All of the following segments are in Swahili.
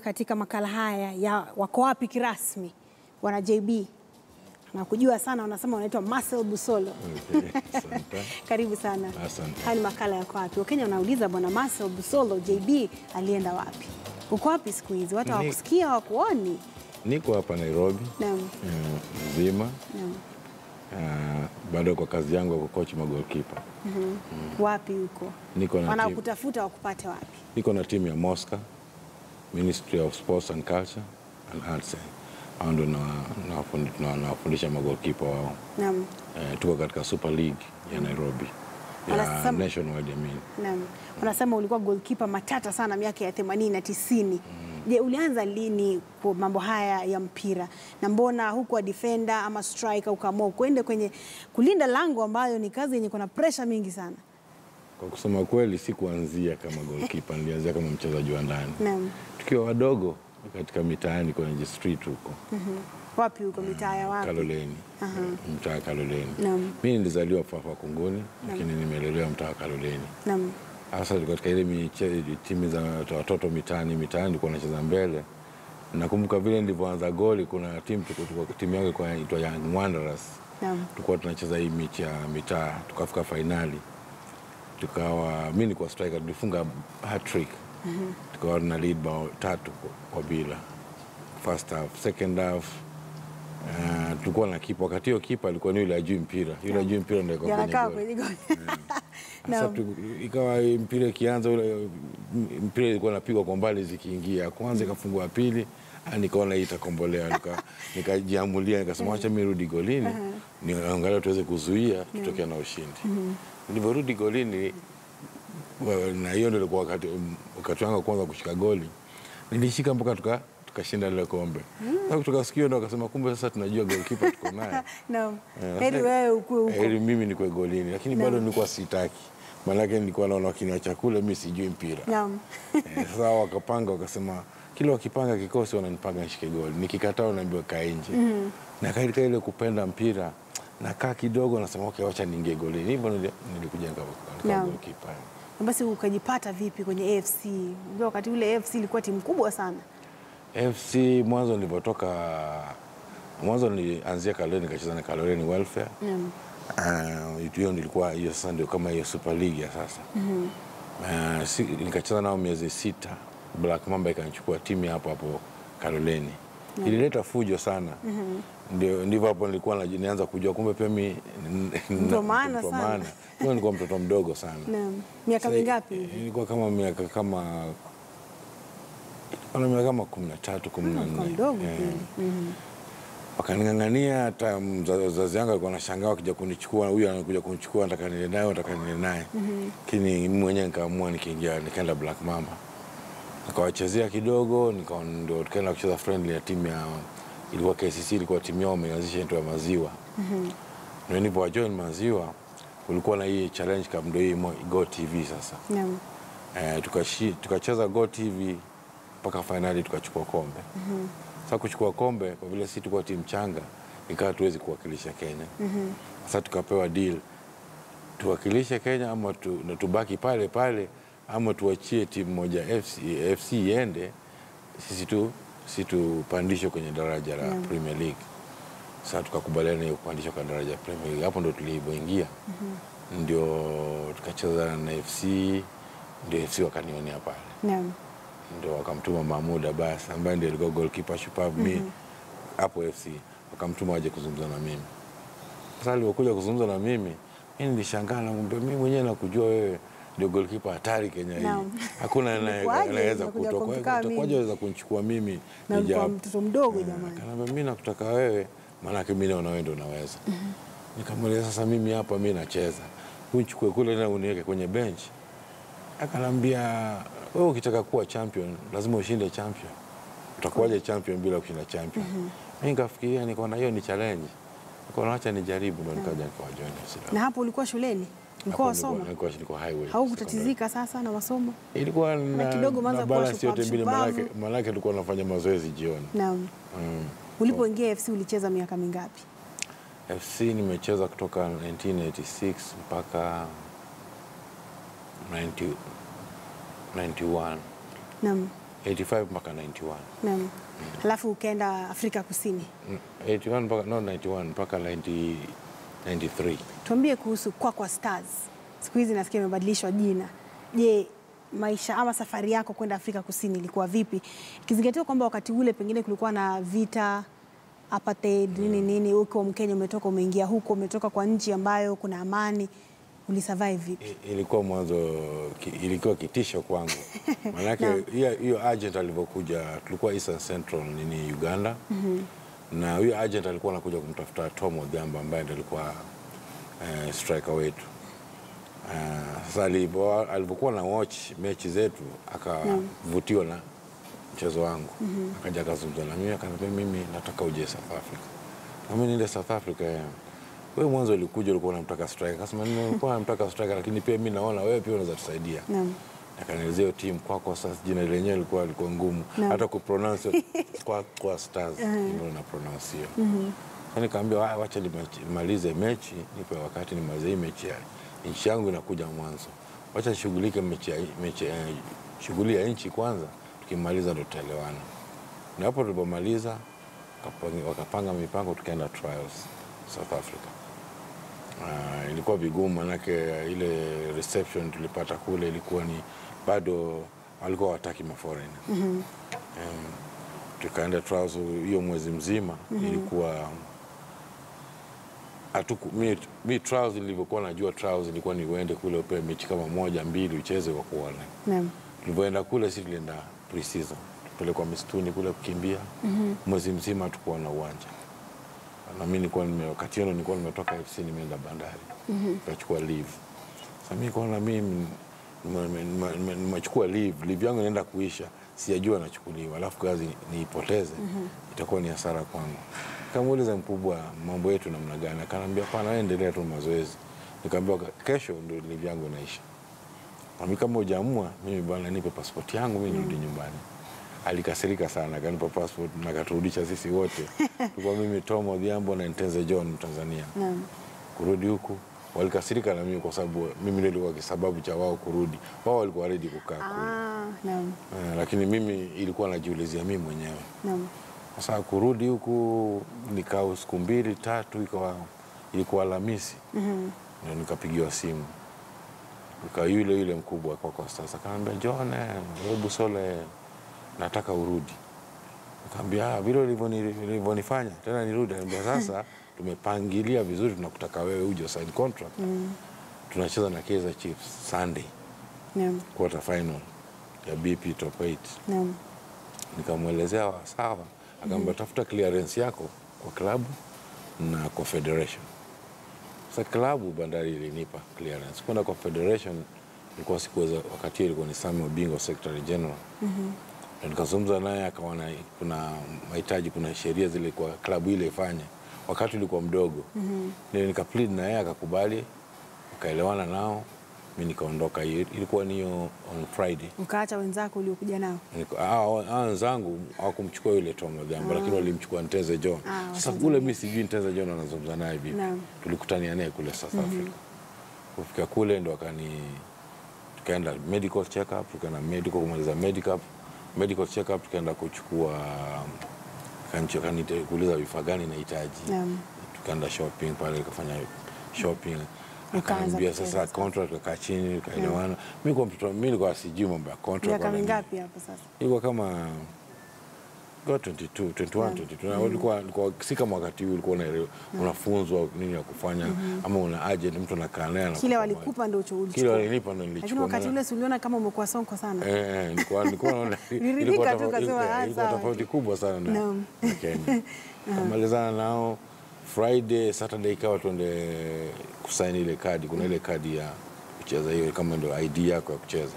katika makala haya ya wako wapi kirasmi, wana JB na kujua sana, wanasema wanaitwa Marcel Busolo. Okay, asante. Karibu sana. Asante. Haya ni makala yako wapi. Wakenya wanauliza bwana Marcel Busolo JB alienda wapi? Uko wapi siku hizi? Watu Ni- hawakusikia hawakuoni. Niko hapa Nairobi Naam, mm, mzima naam. uh, bado kwa kazi yangu ya kucoach magolkipa. Wapi huko? Niko na timu, Wanakutafuta wakupate wapi? niko na timu ya Mosca Ministry of Sports and Culture and Arts. Hao ndio na- nawafundi- na- nawafundisha magolkipa wao. Naam. Eh, tuko katika Super League ya Nairobi ya Wanasema- nationwide I mean. Naam. Unasema ulikuwa goalkeeper matata sana miaka ya 80 na 90. Je, ulianza lini kwa mambo haya ya mpira na mbona hukuwa defender ama striker ukaamua kuende kwenye kulinda lango ambayo ni kazi yenye kuna pressure mingi sana? Kwa kusema kweli, sikuanzia kama goalkeeper, nilianzia kama mchezaji wa ndani Naam. tukiwa wadogo katika mitaani kwenye street huko Wapi huko mitaa ya wapi? Kaloleni, mtaa wa Kaloleni. Naam. Mi nilizaliwa Fafa Kunguni, lakini nimelelewa mtaa wa Kaloleni. Naam. Hasa katika ile miche- timu za watoto mitaani mitaani, nilikuwa nacheza mbele. Nakumbuka vile nilivyoanza goli, kuna timu tuko- tuko- timu yangu ilikuwa inaitwa Young Wanderers, Naam. tulikuwa tunacheza hii mechi ya mitaa, tukafika fainali, tukawa mi nilikuwa striker, tulifunga hat-trick tukawa tuna lead bao tatu kwa- kwa bila first half. Second half uh, tulikuwa na kipa, wakati hiyo kipa alikuwa ni yule ajui mpira, yule ajui mpira ndio alikuwa kwenye Yanakaa goli. kwenye goli. Sasa Naam. tu- ikawa mpira ikianza ule mpira ilikuwa napigwa kwa mbali zikiingia, kwanza ikafungua pili, ah, nikaona hii itakombolewa, nika- nikajiamulia nikasema acha mimi rudi golini niangalia tuweze kuzuia tutokea na ushindi. Nilivyorudi golini wa- na hiyo ndio ilikuwa wakati wakati wangu wa kwanza kushika goli, nilishika mpaka tuka tukashinda lile kombe. Sasa kutoka siku hiyo ndo akasema kumbe sasa tunajua goalkeeper tuko naye. Naam. Eh, Heri sasa- wewe ukue huko. Heri mimi nikwe golini, lakini bado nilikuwa sitaki, maanake nilikuwa naona wakiniacha kule, mi sijui mpira Naam. Eh, Sasa wao wakapanga, wakasema kila wakipanga kikosi wananipanga nishike goli, nikikataa unaambiwa kaa nje. Na katika ile kupenda mpira nakaa kidogo, nasema okay, wacha niingie golini. Hivyo nili- nilikuja nika- nikawa Naam. goalkeeper. Na Basi ukajipata vipi kwenye AFC? Unajua wakati ule AFC ilikuwa timu kubwa sana. FC mwanzo nilivyotoka, mwanzo nilianzia Kaloleni, nikacheza na Kaloleni Welfare Naam. Ah, hiyo nilikuwa hiyo sasa ndio kama hiyo Super League ya sasa Ah, si, nikacheza nao miezi sita. Black Mamba ikanichukua timu ya hapo hapo Kaloleni. Ilileta fujo sana. Ndio ndivyo hapo nilikuwa naji- nianza kujua kumbe pia mi Mtu wa maana mtu wa sana. maana. Mimi nilikuwa mtoto mdogo sana. Naam. Miaka Sasa, mingapi? Nilikuwa kama miaka kama ana miaka kama kumi na tatu kumi na Kwa nne mdogo Eh kweli. Mhm. wakaning'ang'ania hata mza- wazazi wangu alikuwa anashangaa wakija kunichukua, huyu anakuja kunichukua, nataka niende naye, nataka niende naye. Lakini mimi mwenyewe nikaamua, nikiingia nikaenda Black Mamba nikawachezea kidogo, nika ndio tukaenda kucheza friendly ya timu ya ilikuwa KCC, ilikuwa timu yao wameanzisha inaitwa ya Maziwa. Ndio nilipowajoin Maziwa kulikuwa na hii challenge cup, ndio hii mo- Go TV sasa Naam. eh, tukashi- tukacheza Go TV mpaka fainali tukachukua kombe. Sasa kuchukua kombe, kwa vile sisi tulikuwa timu changa, ikawa tuwezi kuwakilisha Kenya. Sasa tukapewa deal tuwakilishe Kenya ama tu, na tubaki pale pale ama tuachie timu moja FC, FC iende sisi tu sisi tupandishwe kwenye daraja la Premier League. Sasa tukakubaliana hiyo kupandishwa kwa daraja la Premier League. Hapo ndo tulivyoingia ndio tukacheza na FC, ndio FC wakanionea pale Naam. ndio wakamtuma Mahmud Abbas ambaye ndio alikuwa goalkeeper shupavu mi hapo FC, wakamtuma waje kuzungumza na mimi. Sasa alivyokuja kuzungumza na mimi, mimi nilishangaa, namwambia mimi mwenyewe nakujua wewe ndio goalkeeper hatari Kenya hii, Naam. hakuna anaye- Ilikuwaje? anaweza Unakuja kutoka, kumtukaa mimi? utakuwaje waweza kunichukua mimi Na ulikuwa nijapo?" mtoto mdogo Eh, jamani. Akaniambia mimi nakutaka wewe, maanake mimi naona wewe ndio unaweza. Nikamweleza sasa, mimi hapa mimi nacheza, unichukue kule na uniweke kwenye bench. Akanambia wewe ukitaka kuwa champion lazima ushinde champion. Utakuwaje champion bila kushinda champion? Mimi nikafikiria, nikaona hiyo ni challenge, nikaona acha nijaribu, ndo nikaja nikawajoin Na hapo ulikuwa shuleni? Ulikuwa wasoma? Nilikuwa nilikuwa highway. Haukutatizika sasa na masomo? Ilikuwa na, kidogo na umeanza kuwa balance yote mbili, shupavu. manake manake tulikuwa tunafanya mazoezi jioni. Naam. Mm. Ulipoingia FC ulicheza miaka mingapi? FC nimecheza kutoka 1986 mpaka 90 91. Naam. 85 mpaka 91 Naam. Alafu ukaenda Afrika Kusini. Mm, 81 mpaka no 91 mpaka 90 93 Tuambie kuhusu Kwakwa Stars. Siku hizi nasikia imebadilishwa jina. Je, maisha ama safari yako kwenda Afrika Kusini ilikuwa vipi, ikizingatiwa kwamba wakati ule pengine kulikuwa na vita apartheid nini nini, huko Mkenya umetoka umeingia huko, umetoka kwa nchi ambayo kuna amani, ulisurvive vipi? I- ilikuwa mwanzo ki, ilikuwa kitisho kwangu maanake hiyo hiyo agent alivyokuja tulikuwa Eastern Central nini Uganda na huyo agent alikuwa anakuja kumtafuta Tom Odhiambo ambaye ndiye alikuwa eh, striker wetu Eh, sasa alivyo- alivyokuwa na watch mechi zetu akavutiwa na mchezo wangu akaja akazungumza na mimi akaniambia mimi nataka uje South Africa na mimi niende South Africa eh. wewe mwanzo ulikuja ulikuwa unamtaka striker akasema nilikuwa namtaka striker lakini pia mimi naona wewe pia unaweza tusaidia Naam. akanielezea hiyo timu kwako sasa jina lenyewe lilikuwa lilikuwa ngumu Naam. hata kupronounce kwa kwa stars ndio na pronounce hiyo sasa nikaambia "Ah, wacha nimechi- nimalize mechi nipe wakati nimalize hii mechi ya nchi yangu inakuja mwanzo wacha nishughulike mechi ya mechi eh, shughuli ya nchi kwanza tukimaliza ndio tutaelewana na hapo tulipomaliza wakapanga- wakapanga mipango tukaenda trials South Africa Ah, ilikuwa vigumu manake ile reception tulipata kule ilikuwa ni bado walikuwa wataki maforeign mm tukaenda trials hiyo mwezi mzima ilikuwa hatuku mi, mi trials nilivyokuwa najua trials ilikuwa ni uende kule upewe mechi kama moja mbili ucheze wa kuona Naam. tulivyoenda kule si tulienda pre-season tupelekwa misituni kule kukimbia mwezi mzima tukuwa na uwanja na mi nilikuwa nime wakati hiyo nilikuwa nimetoka FC nimeenda bandari nikachukua leave sasa mi kuona mi nime- nime- nime- nime- nimechukua leave leave yangu inaenda kuisha sijajua nachukuliwa alafu kazi niipoteze itakuwa ni hasara kwangu kamuuliza mkubwa mambo yetu namna gani akaniambia pana wewe endelea tu mazoezi nikaambia kesho ndio leave yangu inaisha Nami kama hujaamua mimi bwana, nipe pasipoti yangu mimi nirudi nyumbani. Alikasirika sana, akanipa passport na akaturudisha sisi wote tulikuwa mimi Tom Odhiambo na Ntenze John Mtanzania Naam. kurudi huku. Walikasirika na mimi kwa sababu mimi ndio nilikuwa kisababu cha wao kurudi. Wao walikuwa ready kukaa kule Ah, naam. eh, lakini mimi ilikuwa najiulizia mimi mwenyewe. Naam. Sasa kurudi huku nikaa siku mbili tatu, ikawa ilikuwa Alhamisi ndio nikapigiwa simu ika yule yule mkubwa kwa kwa sasa akaambia John, eh, hebu Sole, nataka urudi. Nikamwambia "Ah, vile ulivyoni- ulivyonifanya tena nirudi. Anambia sasa tumepangilia vizuri, tunakutaka wewe uje sign contract. Tunacheza na Kaizer Chiefs Sunday Naam. quarter final ya BP top 8 Naam. nikamwelezea wa- sawa, akaambia tafuta clearance yako kwa klabu na kwa federation. Sasa klabu Bandari ilinipa clearance kwenda kwa federation, ilikuwa sikuweza, wakati hiyo ilikuwa ni Samuel Bingo secretary general na nikazungumza naye akaona kuna mahitaji, kuna sheria zile kwa klabu ile ifanye, wakati ulikuwa mdogo ndio nika plead na yeye akakubali, akaelewana nao, mi nikaondoka. Hiyo ilikuwa ni hiyo on Friday. Ukaacha wenzako uliokuja nao. Niko- hao- hao wenzangu hawakumchukua yule Tom Odhiambo lakini walimchukua Nteze John. Ah, Sasa Watanzania. ule mi sijui Nteze John anazungumza naye vipi. Naam. Tulikutania naye kule South Africa. Kufika kule ndo akani tukaenda medical check up, tukaenda medical kumaliza medical medical check up, tukaenda kuchukua akanicho- akani- kuuliza vifaa gani nahitaji. Naam. Tukaenda shopping pale, tukafanya shopping Ukaanza akaniambia kucheza sasa sasa. contract, tukakaa chini tukaelewana. Mimi kwa mtoto mimi nilikuwa sijui mambo ya contract Miaka wala nini mingapi hapo sasa? ilikuwa kama ilikuwa 22, 21, 22. Na ulikuwa, ulikuwa si kama wakati huu ulikuwa unaelewa- unafunzwa nini ya kufanya ama una agent mtu anakaa naye anakupa Kile mawaidha. walikupa ndio ulicho- kile ulichukua. walinipa ndo Lakini nilichukua wakati maana- ule si uliona kama umekuwa sonko sana. Eh, eh, nilikuwa nilikuwa naona Uliridhika ilikuwa tu tofauti- ukasema, ilikuwa- "Ah, ilikuwa sawa." tofauti kubwa sana na Naam. na Kenya. Kamalizana nao Friday, Saturday ikawa tuende kusaini ile kadi. Kuna ile kadi ya kucheza hiyo kama ndio ID yako ya kucheza.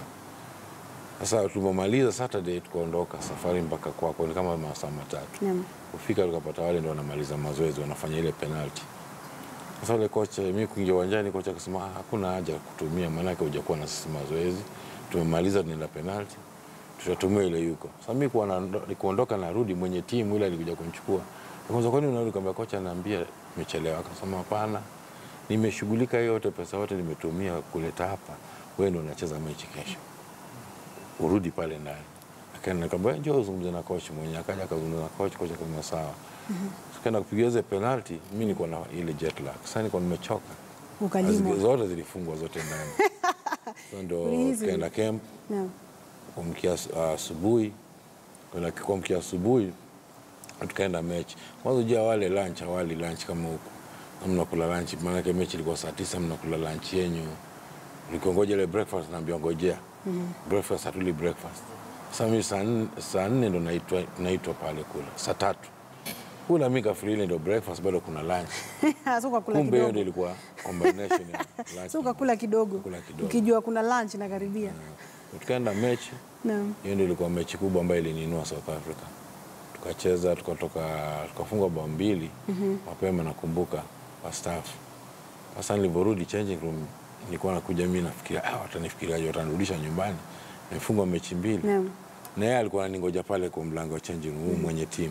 Sasa tulipomaliza Saturday tukaondoka safari mpaka kwako ni kama masaa matatu. Naam. Kufika tukapata wale ndo wanamaliza mazoezi wanafanya ile penalty. Sasa ule kocha, mimi kuingia uwanjani, kocha akasema "Ah, hakuna haja ya kutumia, maanake hujakuwa na sisi mazoezi, tumemaliza, tunaenda penalty, tutatumia ile yuko. Sasa mimi kuwa na- kuondoka, narudi, mwenye timu ile alikuja kunichukua, kwanza, kwani unarudi? Kaambia kocha, naambia nimechelewa. Akasema hapana, nimeshughulika hiyo yote, pesa yote nimetumia kuleta hapa, wewe ndio unacheza mechi kesho, urudi pale ndani. Akaenda nikamwambia njoo uzungumze na coach mwenyewe, akaja akazungumza na coach, coach akasema sawa. Tukaenda kupiga ile penalty, mimi niko na ile jet lag. Sasa niko nimechoka. Ukalimwa. Azige- Zote zilifungwa zote ndani. So ndo Ulihisi? kaenda camp Naam. kuamkia asu- asubuhi kwenda kuamkia asubuhi tukaenda mechi kwanza ujua wale lunch awali lunch kama huku na mnakula lunch maanake mechi ilikuwa saa tisa mnakula lunch yenyu ulikongoja ile breakfast naambia ngojea breakfast hatuli breakfast sasa mimi saa nne- saa nne ndo naitwa naitwa pale kula saa tatu kula mi kafiri ile ndo breakfast bado kuna lunch so ukakula kumbe hiyo kidogo ndo ilikuwa combination ya lunch so ukakula kidogo Kula kidogo. ukijua kuna lunch na karibia tukaenda mechi naam hiyo ndio ilikuwa mechi kubwa ambayo iliniinua South Africa. Tukacheza tukatoka tukafunga bao mbili mapema, nakumbuka wastaafu. Sasa nilivyorudi changing room, nilikuwa nakuja mimi nafikiria ah, watanifikiriaje, watanirudisha nyumbani, nimefungwa mechi mbili naam na yeye alikuwa ananingoja pale kwa mlango wa changing room, huyu mwenye timu.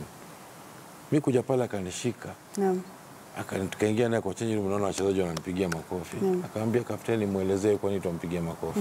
Mimi kuja pale akanishika naam aka tukaingia naye kwa changing room, naona wachezaji wananipigia makofi. Akaambia kapteni, mwelezee kwa nini tuampigia makofi.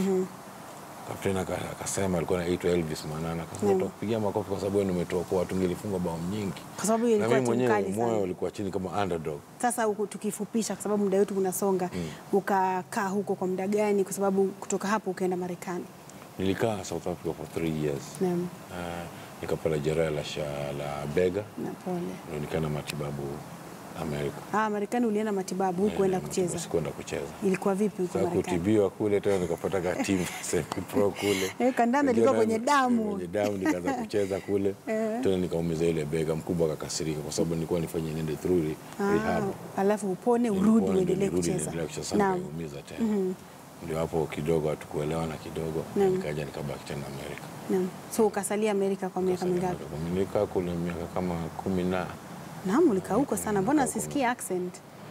Kapteni aka- akasema alikuwa anaitwa Elvis Mwanana, akasema tutakupigia makofi kwa sababu wewe ndio umetokoa, tungelifunga bao nyingi. kwa sababu hiyo Na ilikuwa mimi timu mwenyewe kali moyo sana ulikuwa chini kama underdog. sasa huku tukifupisha kwa sababu muda wetu unasonga ukakaa huko kwa muda gani kwa sababu kutoka hapo ukaenda Marekani Nilikaa South Africa for three years. naam Uh, nikapata jeraha la, sha- la bega na pole ndio nikaenda matibabu Amerika. ah Marekani ulienda matibabu huku kwenda Eh, kucheza Sikuenda kucheza. ilikuwa vipi huko Sasa Marekani kutibiwa kule tena nikapata ka team semi pro kule. Eh, kandanda ilikuwa Nikaenda- kwenye damu. Kwenye damu nikaanza kucheza kule. Tena nikaumiza ile bega, mkubwa akakasirika kwa sababu nilikuwa nifanye niende through re- rehab. ah, alafu upone urudi Nilikuwa ndio uendelee nirudi kucheza niendelee kucheza. Sasa naam nikaumiza tena. Ndio hapo kidogo hatukuelewana kidogo, Naam. nikaja nikabaki tena Amerika. naam so ukasalia Amerika kwa miaka mingapi Nilikaa kule miaka kama kumi na naam ulikaa huko sana mbona Nimekaa huko. sisikie accent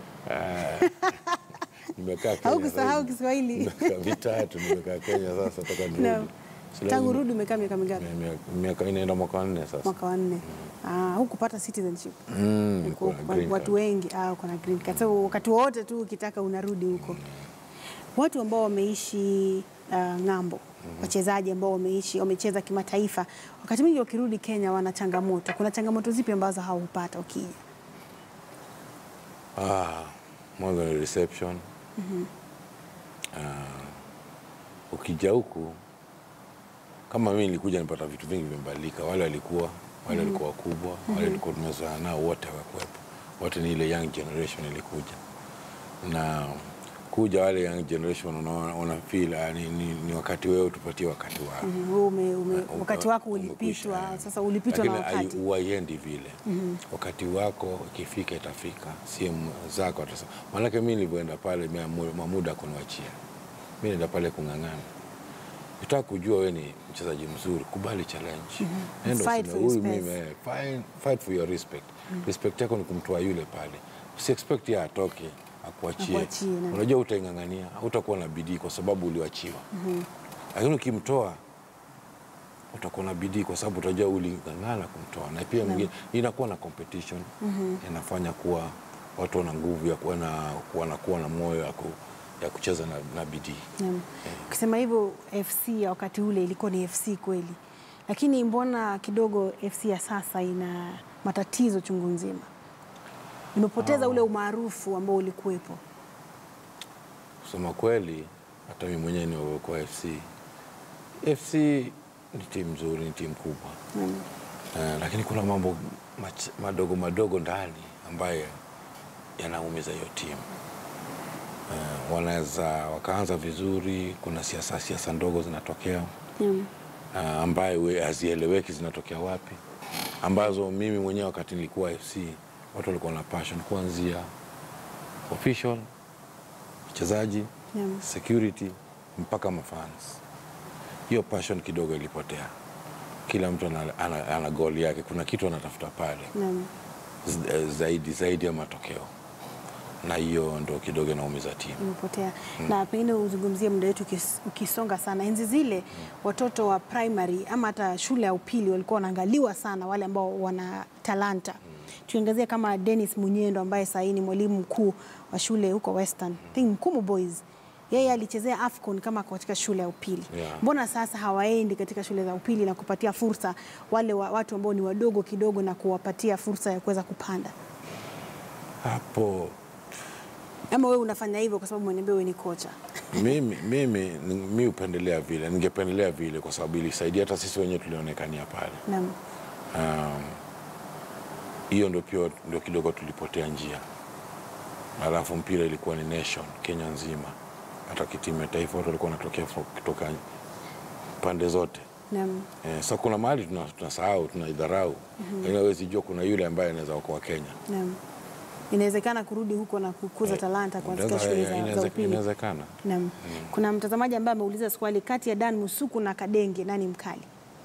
nimekaa Kenya haukusahau zaidi. Kiswahili miaka mitatu nimekaa Kenya sasa toka nirudi. naam Si tangu lazima- rudi umekaa miaka mingapi Miaka- miaka inaenda mwaka wa nne sasa. mwaka wa nne ah hukupata citizenship Mm, Uko- niko na uko- green watu card. wengi ah, uko na green card. So, wakati wowote tu ukitaka unarudi huko. Watu ambao wameishi uh, ng'ambo, wachezaji ambao wameishi wamecheza kimataifa, wakati mwingi wakirudi Kenya wana changamoto. Kuna changamoto zipi ambazo hawapata wakija? Ah, mwanzo ni reception. Ah, ukija huku kama mimi nilikuja nipata vitu vingi vimebadilika. Wale walikuwa wale walikuwa wakubwa, wale walikuwa tumezoea nao wote hawakuwepo. Wote ni ile young generation ilikuja. Na kuja wale young generation unaona una feel ah, ni, ni, ni wakati wewe tupatie wakati wao. Mhm, wewe ume, ume, Uh, wakati wako umekwisha, ulipitwa, eh. sasa ulipitwa na Lakini hai- wakati. huaiendi vile wakati wako ikifika itafika simu zako atasema manake mi nilivyoenda pale Mamu- mamuda akuniwachia mi naenda pale kung'ang'ana ukitaka kujua we ni mchezaji mzuri kubali challenge Nenda Fight useme, for your "Huyu space." mimi, eh, fight- fight for your respect respect yako ni kumtoa yule pale usi expect yeye atoke akuachie Akuachie, naam. unajua utaing'ang'ania hautakuwa na bidii kwa sababu uliwachiwa lakini ukimtoa utakuwa na bidii kwa sababu utajua uling'ang'ana kumtoa, na pia mwingine inakuwa na competition inafanya kuwa watu wana nguvu ya kuwa na wanakuwa na moyo ya, ku, ya kucheza na, na bidii. Naam. Ukisema hivyo FC ya wakati ule ilikuwa ni FC kweli, lakini mbona kidogo FC ya sasa ina matatizo chungu nzima, imepoteza ule umaarufu ambao ulikuwepo. Kusema kweli, hata mimi mwenyewe nimekuwa FC. FC ni timu nzuri, ni timu kubwa Naam. Eh, lakini kuna mambo mach, madogo madogo ndani ambayo yanaumiza hiyo timu. Eh, wanaweza wakaanza vizuri, kuna siasa siasa ndogo zinatokea Naam. uh, ambayo we- hazieleweki zinatokea wapi, ambazo mimi mwenyewe wakati nilikuwa FC watu walikuwa na passion kuanzia official, mchezaji, Naam. security mpaka mafans. Hiyo passion kidogo ilipotea. Kila mtu ana, ana, ana goal yake, kuna kitu anatafuta pale Naam. Z- eh, zaidi zaidi ya matokeo, na hiyo ndo kidogo inaumiza timu. imepotea na pengine uzungumzie muda wetu ukis- ukisonga sana. Enzi zile watoto wa primary ama hata shule ya upili walikuwa wanaangaliwa sana, wale ambao wana talanta. Tuangazie kama Dennis Munyendo ambaye sahii ni mwalimu mkuu wa shule huko Western, I think Mkumu Boys. yeye alichezea AFCON kama katika shule ya upili. Yeah. Mbona sasa hawaendi katika shule za upili na kupatia fursa wale wa, watu ambao ni wadogo kidogo na kuwapatia fursa ya kuweza kupanda? Hapo Ama wewe unafanya hivyo kwa sababu umeniambia wewe ni kocha? mimi mimi mi upendelea vile, ningependelea vile kwa sababu ilisaidia hata sisi wenyewe tulionekania pale. Naam. Um, hiyo ndio pia ndio kidogo tulipotea njia, alafu mpira ilikuwa ni nation Kenya nzima, hata kitimu ya taifa watu walikuwa wanatokea fo- kutoka pande zote. Naam. Eh, so kuna mahali tuna- tunasahau tunaidharau, lakini hawezi jua kuna yule ambaye anaweza okoa Kenya. Naam. Inawezekana kurudi huko na kukuza talanta katika Inaweza- shule za, za inaweze- upili. Inawezekana. Naam. Kuna mtazamaji ambaye ameuliza swali kati ya Dan Musuku na Kadenge nani mkali?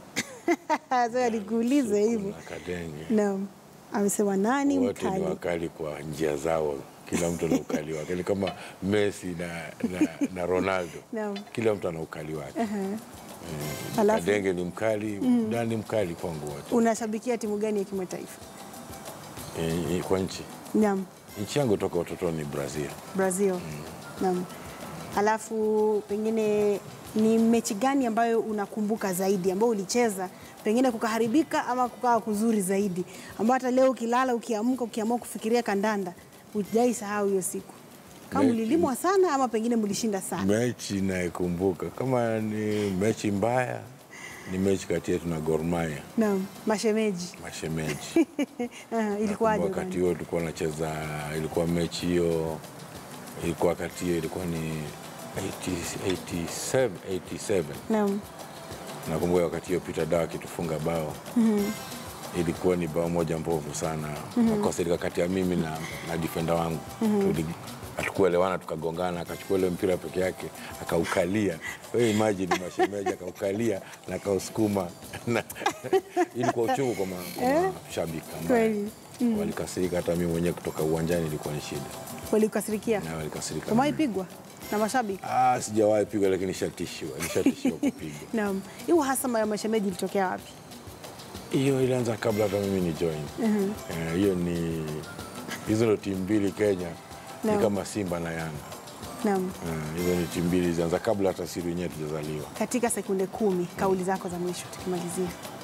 Sasa nikuulize hivyo. Kuna Kadenge Naam. Amesema nani wote ni mkali? wakali kwa njia zao, kila mtu ana ukali wake, ni kama Messi na, na, na Ronaldo Naam. kila mtu ana ukali wake. Alafu Kadenge ni mkali, Dan ni mkali kwangu wote. unashabikia timu gani ya kimataifa? Eh, eh, kwa nchi Naam. nchi yangu toka utotoni ni Brazil. Brazil. Naam. Alafu pengine ni mechi gani ambayo unakumbuka zaidi ambayo ulicheza pengine kukaharibika ama kukawa kuzuri zaidi, ambayo hata leo ukilala, ukiamka, ukiamua kufikiria kandanda hujai sahau hiyo siku, kama Mechi- mlilimwa sana ama pengine mlishinda sana? Mechi nayekumbuka kama ni mechi mbaya ni mechi kati yetu na Gor Mahia Naam, mashemeji. mashemeji. Aha, Ilikuwaje? wakati kwani? huo tulikuwa nacheza, ilikuwa mechi hiyo, ilikuwa wakati hiyo ilikuwa ni 80 87, 87. Naam. Nakumbuka wakati hiyo Peter Dawa akitufunga bao ilikuwa ni bao moja mbovu sana makosa ilikuwa kati ya mimi na, na defender wangu Tuli- hatukuelewana tukagongana, akachukua ile mpira peke yake akaukalia. Wewe imagine mashemeji akaukalia na akausukuma na ilikuwa uchungu kwa ma- kwa mashabiki ambaye Kweli. walikasirika. Hata mimi mwenyewe kutoka uwanjani ilikuwa ni shida, Walikasirikia? na walikasirika. Umewahi pigwa na mashabiki? Ah, sijawahi pigwa, lakini nishatishiwa, nishatishiwa kupigwa. Naam. Hiyo uhasama ya mashemeji ilitokea wapi? Hiyo ilianza kabla hata mimi ni join. Eh, Hiyo ni hizo ndo timu mbili Kenya Naam. ni kama Simba na Yanga. Naam. Eh, Hizo ni timu mbili zilianza kabla hata sisi wenyewe tujazaliwa. Katika sekunde kumi, kauli zako za mwisho tukimalizia,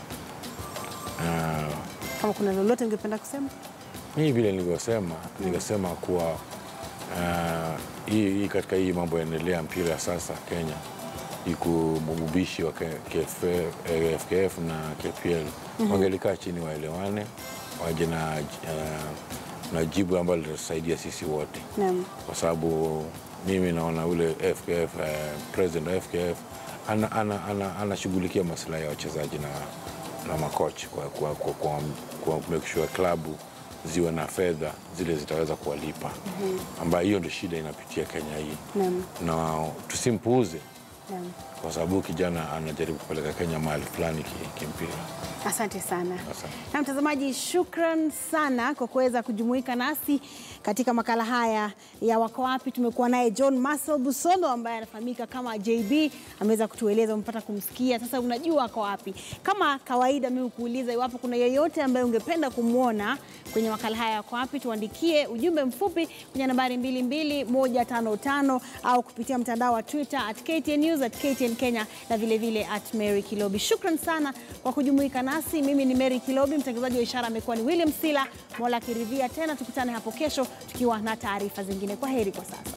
Ah, kama kuna lolote ungependa kusema? Mimi vile nilivyosema, nikasema kuwa ah, hii hii katika hii mambo yanaendelea mpira ya sasa Kenya iku mugubishi wa K- KF, eh, FKF na KPL wangelikaa chini waelewane, waje na, ah, na jibu ambalo litasaidia sisi wote Naam. kwa sababu mimi naona ule FKF, eh, president wa FKF anashughulikia ana, ana, anashughulikia maslahi ya wachezaji na, na makochi kwa, kwa, kwa, kwa, kwa make sure klabu ziwe na fedha zile zitaweza kuwalipa ambayo hiyo ndio shida inapitia Kenya hii, Naam. na tusimpuuze Naam. kwa sababu kijana anajaribu kupeleka Kenya mahali fulani ki- kimpira. Asante sana. Asante. Na mtazamaji, shukran sana kwa kuweza kujumuika nasi katika makala haya ya Wako Wapi. Tumekuwa naye John Marcel Busolo ambaye anafahamika kama JB, ameweza kutueleza, umepata kumsikia. Sasa unajua ako wapi. Kama kawaida, mimi kuuliza iwapo kuna yeyote ambaye ungependa kumwona kwenye makala haya ya Wako Wapi, tuandikie ujumbe mfupi kwenye nambari 22155 au kupitia mtandao wa Twitter at KTN News, at KTN Kenya na vilevile vile at Mary Kilobi. Shukran sana kwa kujumuika nasi. Mimi ni Mary Kilobi, mtangazaji wa ishara amekuwa ni William Sila. Mola akiridhia tena tukutane hapo kesho tukiwa na taarifa zingine. Kwa heri kwa sasa.